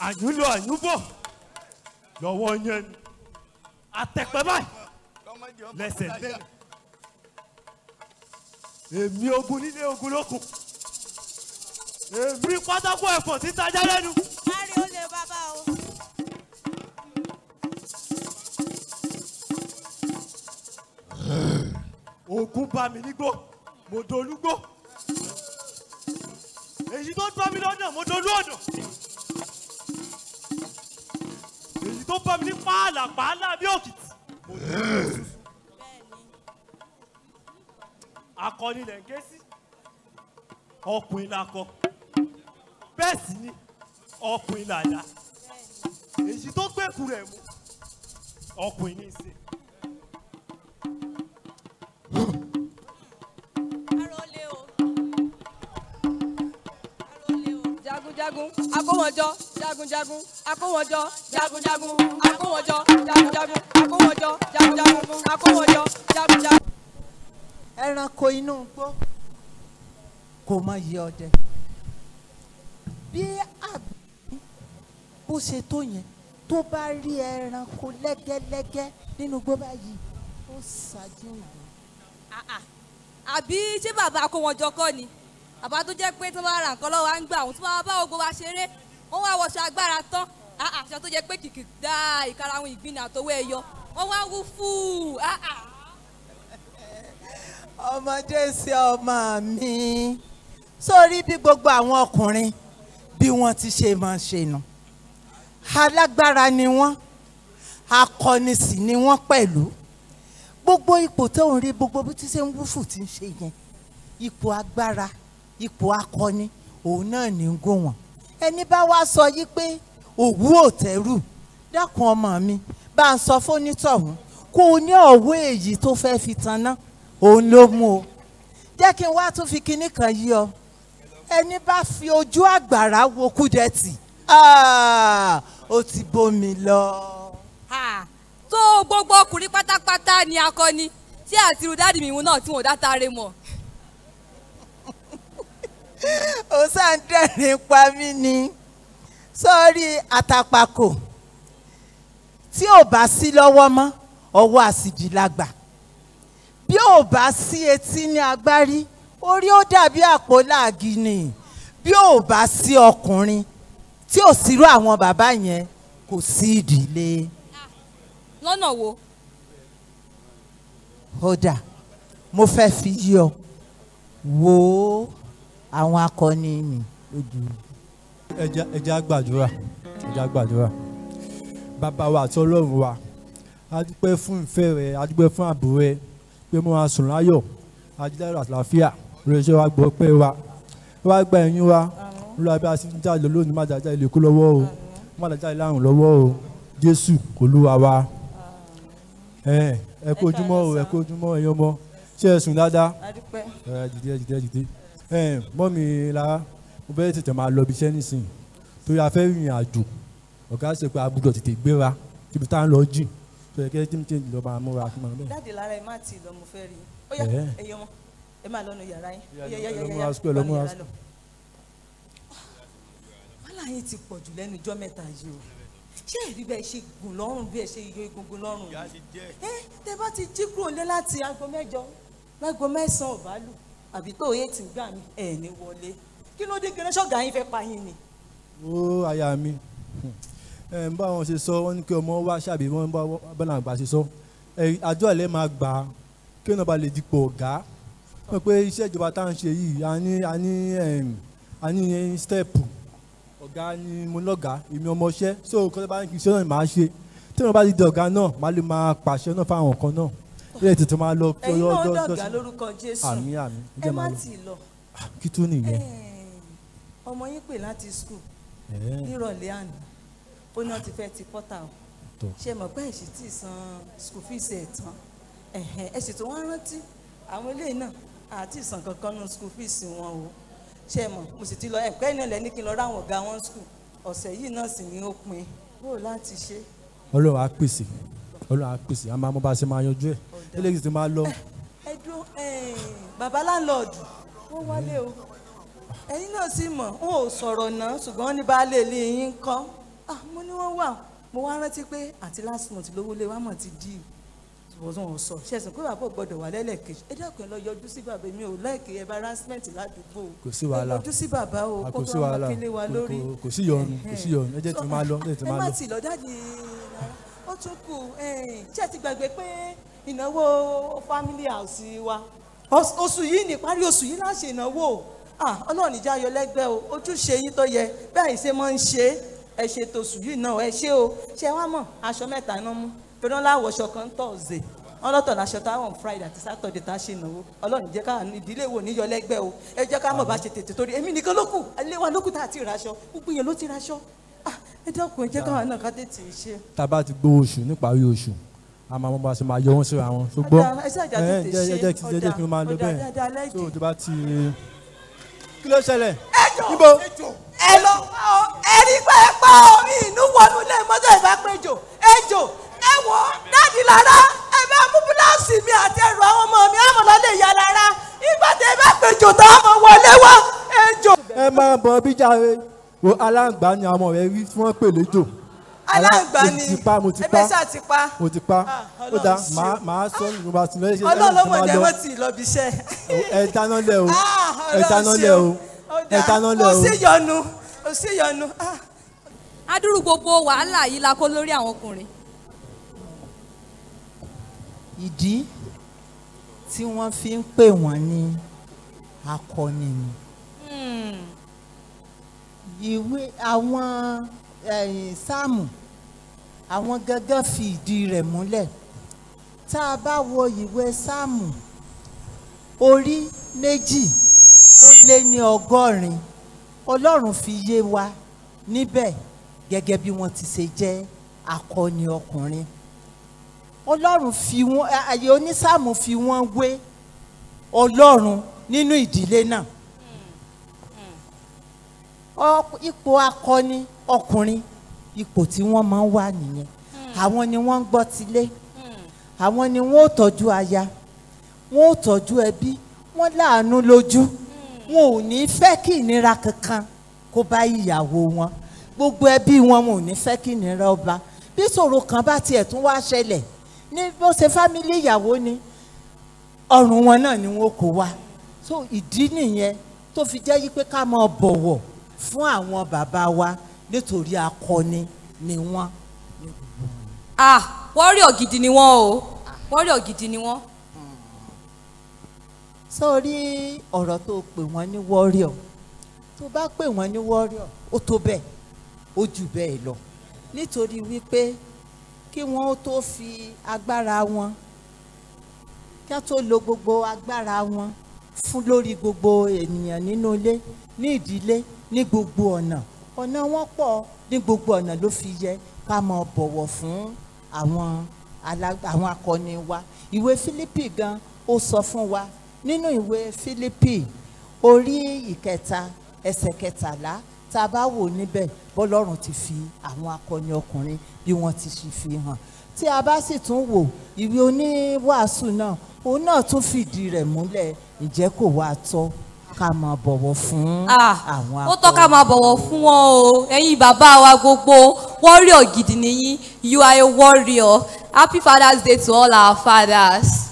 àyúnlò àyúnbọ̀ lọ́wọ́ yẹn ni àtẹ̀pẹ́ báyìí lẹ́sẹ̀ tẹ́lẹ̀ èmi ogun nílé ogun lókun èmi pátákó ẹ̀fọ́ títajà lẹ́nu. kárí ó lè bàbá o. ogun bá mi nígbó mo dolúgbó èyí tó bá mi lọ́nà mo dolú ọ̀nà èyí tó bá mi ní pààlà pààlà bí òkìtì mo dolú òṣùṣù akọni lẹ̀ ń ké sí ọkùnrin la kọ bẹ́ẹ̀ sì ni ọkùnrin làdá èyí tó gbẹ̀kú rẹ̀ mú ọkùnrin ní í ṣe. kárí ó lè o. kárí ó lè o. jagunjagun akówọjọ jagunjagun akówọjọ jagunjagun akówọjọ jagunjagun akówọjọ jagunjagun akówọjọ jagunjagun. ẹranko inú igbó kò mọ iye ọdẹ bí àgbẹ̀ bó ṣe tó yẹn tó bá rí ẹranko lẹ́gẹ́lẹ́gẹ́ nínú igbó báyìí ó ṣáájú ìlú. Ah, ah. àbí ṣé bàbá akówọjọ kọ́ ni bàbá tó jẹ́ pé tó bá ra nǹkan lọ́wọ́ à ń gbà àwọn tó bá bá ogun wa ṣeré wọ́n wá wọṣọ agbára tán Ah, ah, aṣọ tó jẹ́ pé kìkì dá ìkarahun ìgbín àtọwọ́ ẹ̀yọ wọ́n wá wú fúù Ah, ah. ọmọdé sí ọmọ mi sórí bí gbogbo àwọn ọkùnrin bí wọ́n ti ṣe máa ṣe nù alágbára ni wọ́n akọni sì ni wọ́n pẹ̀lú gbogbo ipò tó ń rí gbogbo bí tí ṣe ń wúfù tí ń ṣe yẹn ipò agbára ipò akọni òun náà ní ń gò wọ́n ẹni bá wá sọ yí pé òwú ò tẹ́rù dákun ọmọ mi bá ń sọ fónítọ̀hún kó o ní ọ̀wọ́ èyí tó fẹ́ fi tanná òun ló mú o jẹ́ kí n wá tún fi kinní kan yí ọ ẹni bá fi ojú àgbàrá wo kúdẹ́tì ah, ó ti bómi lọ. Ah, tó gbogbo ọkùnrin pátápátá ni akọni tí àti irú dáàdì mi ìhun náà tí wọn ò dá taare mọ̀ ó sàn dẹ́rìn pa mí ni sọ́ọ́rí àtàpàkò tí ò bá sí lọ́wọ́ mọ́ ọwọ́ àsìjì lágbà bí ò bá sí etí ní agbárí orí ó dàbí àpò láàgì ni bí ò bá sí ọkùnrin tí ò sírú àwọn bàbá yẹn kò sí ìdílé lọ́nà wo kódà mo fẹ́ fi yí ọ wo àwọn akọni mi lójú. ẹja ẹja gbàdúrà ẹja gbàdúrà bàbá wa àti ọlọ́run wa a dúpẹ́ fún ìfẹ́ rẹ a dúpẹ́ fún ààbò rẹ pé mo máa sùn láyọ̀ ajílẹ̀ àlàáfíà rẹ̀ṣẹ̀ wa gbọ́ pé wa wá gba ẹ̀yìn wa lọ́wọ́ bí a ti ń jáde lónìí má dájá ilé kú lọ́wọ́ o má dájá ilé àrùn lọ́wọ́ o jésù olúwa wa ẹ ẹ kú ojúmọ́ o ẹ kú ojúmọ́ ẹ̀yin ọmọ ṣé ẹ sùn dáadáa adúpẹ́ ẹ dìde ẹ dìde ẹ dìde ẹ mọ́mi lára mo fẹ́ tètè máa lọ ibi iṣẹ́ nísìnyí torí a fẹ́ rìnrìn àjò ọ̀gá ṣe pé a gbọ́dọ̀ tètè gbéra síbi tá à ń lọ jìn tó yẹ kí ẹ jíǹ jíǹ lọ máa múra kí n máa bẹ́ẹ̀. dáàdì lára ẹ má tì í lọ mo fẹ́ rí i ó yá Ẹ̀. ẹ̀yin ọmọ ẹ máa lọ́nu yàrá yín ó yá Yá, yá lọ yá múra yá school, lọ múra yàrá lọ. wàhálà yín ti pọ̀ jù lẹ́nu ijọ́ mẹ́ta yìí o ṣé ẹ̀rí bẹ́ẹ̀ ṣe gùn lọ́rùn bí ẹ ṣe yọ egungun lọ́rùn yìí ẹ tẹ bá ti jí kúrò lé láti aago mẹ́jọ láago mẹ́sàn-án ọ̀bá lù àbí tó yé ti gbà mí ẹ̀ ní wọlé kí ló dé gẹ́gẹ́ ṣọ́gà yín fẹ́ pa yín ni. ó aya mi ẹ ń bá wọn ṣe sọ wọn ní kí ọmọ wá ṣàbí wọn bá bọ́nà àgbà ṣe sọ ẹ àjọ ẹ̀ lẹ́ máa gbà á kí ọ̀nà bá lè dipò ọ̀gá wọ́n pé iṣẹ́ ìjọba tá à ń ṣe yìí a ní a ní ẹm, a ní stẹ́ẹ̀pù ọ̀gá ni mo lọ́gàá èmi ọmọọṣẹ́ so kọ́tà bá ń kí iṣẹ́ náà máa ṣe tí wọ́n bá ti di ọ̀gá náà má lè máa pàṣẹ náà fáwọn kan náà ilé tètè máa lọ kí ẹ̀yin náà ọjọ́- ọjọ́- dọ̀gá lórúkọ jésù àmì àmì ẹ ẹ jẹ́ má máa lọ tì í lọ kí tún nìyẹn ọmọ yín pè láti skul Ẹ̀ẹ́. nírọ̀lẹ́ àná ó ní wọ́n ti fẹ́ ti pọ́tà o Tó. ṣe mọ̀ pé ẹ̀sì tí ì san skul fees ẹ̀ tán ẹ̀hẹ̀ ẹ̀sì tó wọ́n rántí àwọn eléyìí náà àti ìsàn kankan nù skul fees wọn o ṣe mọ̀ mo sì ti lọ ẹ̀pẹ́ náà lẹ́ni kí n lọ ráwọn ọ̀gá wọn skul ọ̀sẹ̀ yìí náà sì ni ó pin bó o láti ṣe ọlọ́run á pèsè ọlọ́run á pèsè a máa mọ bá a ṣe máa yanjú ẹ̀ eléyìí ti máa lọ ẹ dúró bàbá láńlọ́ọ̀dù wọ́n wálé o ẹ̀yin náà sì mọ̀ wọn ò sọ̀rọ̀ náà ṣùgbọ́n wọ́n ní baálé ilé yín ń kọ́ ah mo ní wọ́n wà mo wá rántí pé àti last month lówó lé wa mọ̀ ti dí ìwọ̀sán wọn sọ ṣẹ̀sìn pé bàbá ò gbọ́dọ̀ wà lẹ́lẹ́kejì ẹ dákun ẹ lọ yọjú sí bàbá mi ò láìkè embarrassment ládùúgbò Kò sí wàhálà. ẹ yọjú sí bàbá o a kó kò sí bá wọn wàhálà kílé wa Kò- lórí kò- kò sí yọnu kò sí yọnu ẹ jẹ́ tí máa lọ ẹ jẹ́ tí ẹ máa má lọ. tì lọ dáàdi ó tún kù ṣé ẹ ti gbàgbé pé ìnáwó family house wa Os- oṣù yìí ní ìparí oṣù yìí láṣẹ ìnáwó Ah, ọlọ́run ìjà ayọ̀ lẹ́gbẹ́ o ojúṣe yín tó yẹ bẹ́ẹ̀ ṣe máa ń ṣe é ẹ ṣe tòṣù yìí náà ẹ ṣe o ṣe wá mọ̀ aṣọ mẹ́ta iná mú torí wọn láwọṣọ kan tọ̀ọ̀zẹ̀ wọn lọ́tọ̀ láṣọ táwọn friday àti saturday tá a ṣe ìnáwó ọlọ́run jẹ́ ká ìdílé wo níyọ lẹ́gbẹ́ o ẹ jẹ́ ká mọ̀ bá ṣe tètè torí èmi nìkan ló kù ilé wa ló kù tá a ti raṣọ gbogbo yẹn ló ti raṣọ Ah, ẹ dákun ẹ jẹ́ káwọn náà ká tètè ṣe. tá a bá ti gbowó oṣù níparí oṣù a máa mọ bá a ṣe máa yọ wọn síra wọn ṣùgbọ́n Ọ̀dà, ẹ ṣáà jà tètè jẹ́ ṣe. jẹ́ kí jẹ́ jẹ́ kí n máa lọ Ọ̀dà, bẹ́ẹ̀ dáadáa lẹ́jì. tó o ti bá ti. kí ló ṣẹlẹ̀ níbo ẹ lọ ẹni pé ẹ pa omi inú wọnú ilé mọ́tò ìbá péjò ejò ẹ wọ dáàdì lára ẹ bá mú búláùsì mi àti ẹrù àwọn ọmọ mi àmọ́ lọ lè yà lára ìgbà tẹ ẹ bá péjò tó ọmọ wọlé wá ejò. ẹ máa bọ bíjà rẹ wo aláǹgbá ni àwọn ọ̀rẹ́ rí tí wọ́n pè léjò aláǹgbá mo ni ti pa mo ti ẹbẹ pa ṣáà ti pa mo ti pa Ah, ó Ọlọ́run dáa ṣeun. màá màá sọ nínú bá ti lọ ẹ ṣe ọlọ́run ló mọ̀ máa jẹ́ lọ wọ́n ti lọ bí iṣẹ́. ẹ dáná lẹ o Ah, ẹ Ọlọ́run dáná lẹ o ṣeun. Ó ẹ dáa. dáná lẹ kò o. sí yọnu kò sí yọnu. Ah. adúrú gbogbo wàhálà yìí la kó lórí àwọn ọkùnrin ìdí tí wọ́n fi ń pè wọ́n ní akọni ni ìwé àwọn ẹ̀yìn sáàmù àwọn gángan fi ìdí rẹ̀ múlẹ̀ tá a bá wo ìwé sáàmù orí méjì ó lé ní ọgọ́rin ọlọ́run fi yé wa níbẹ̀ gẹ́gẹ́ bí wọ́n ti ṣe jẹ́ akọni ọkùnrin ọlọ́run fi wọ́n àyè onísáàmù fi wọ́n wé ọlọ́run nínú ìdílé náà Ọ- ipò akọni ọkùnrin ipò tí wọ́n máa ń wà nìyẹn àwọn ni wọ́n ń gbọ́ tilé àwọn ni wọ́n ó tọ́jú aya wọ́n ó tọ́jú ẹbí wọ́n láàánú lójú wọn ò ní fẹ́ kí ìnira kankan kó bá ìyàwó wọn gbogbo ẹbí wọn wọn ò ní fẹ́ kí ìnira ọba bí ìṣòro kan bá tiẹ̀ tún wá ṣẹlẹ̀ ní bó ṣe fámílì ìyàwó ni ọrùn wọn náà ni wọn kò wá so ìdí nìyẹn tó fi jẹ́ yí pé ká máa bọ̀wọ̀ fún àwọn bàbá wa nítorí akọni ni wọ́n. ah wọ́ríọ̀ gidi ni wọ́n o wọ́ríọ̀ gidi ni wọ́n. sórí ọ̀rọ̀ tó pè wọ́n ní warrior tó bá pè wọ́n ní warrior ó tó bẹ́ẹ̀ ó jù bẹ́ẹ̀ lọ nítorí wípé kí wọ́n ó tó fi agbára wọn kí wọ́n tó lo gbogbo agbára wọn fún lórí gbogbo ènìyàn nínú ilé ní ìdílé ní gbogbo ọ̀nà ọ̀nà wọn pọ̀ ní gbogbo ọ̀nà ló fi yẹ ká máa bọ̀wọ̀ fún àwọn alá- àwọn akọni wa ìwé Fílípì gan ó sọ fún wa nínú ìwé Fílípì orí ìkẹta ẹsẹ̀ kẹtàlá tá a bá wò níbẹ̀ bọ́lọ́run ti fi àwọn akọni ọkùnrin bí wọ́n ti ṣe fi hàn tí a bá sì tún wò ìwé oníwàásù náà òun náà tún fìdí rẹ̀ múlẹ̀ ǹjẹ́ kò wá tọ́ ká máa bọ̀wọ̀ fún ah àwọn ó tọ́ ká máa bọ̀wọ̀ fún wọn o ẹ̀yin bàbá wa gbogbo wọ́ríọ̀ gidi nìyí you are a warrior happy father's day to all our fathers.